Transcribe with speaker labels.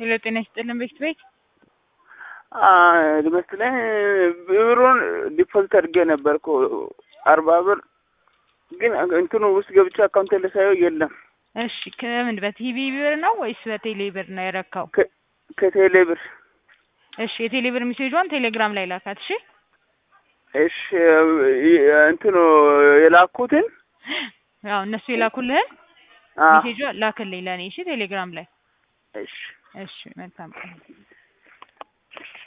Speaker 1: ሄሎ ጤና ይስጥልን ቤት ቤት
Speaker 2: መስለኝ ብሩን ዲፖዚት አድርጌ ነበር እኮ አርባ ብር ግን እንትኑ ውስጥ ገብቼ አካውንት ልሳየው የለም።
Speaker 1: እሺ ከምን በቲቪ ብር ነው ወይስ በቴሌ ብር ነው የረካው?
Speaker 2: ከቴሌ ብር።
Speaker 1: እሺ የቴሌ ብር ሜሴጇን ቴሌግራም ላይ ላካት። እሺ
Speaker 2: እሺ እንትኑ የላኩትን
Speaker 1: ያው እነሱ የላኩልህን
Speaker 2: አ
Speaker 1: ሜሴጇ ላክልኝ ለእኔ እሺ ቴሌግራም ላይ
Speaker 2: እሺ
Speaker 1: እሺ መልካም ቀን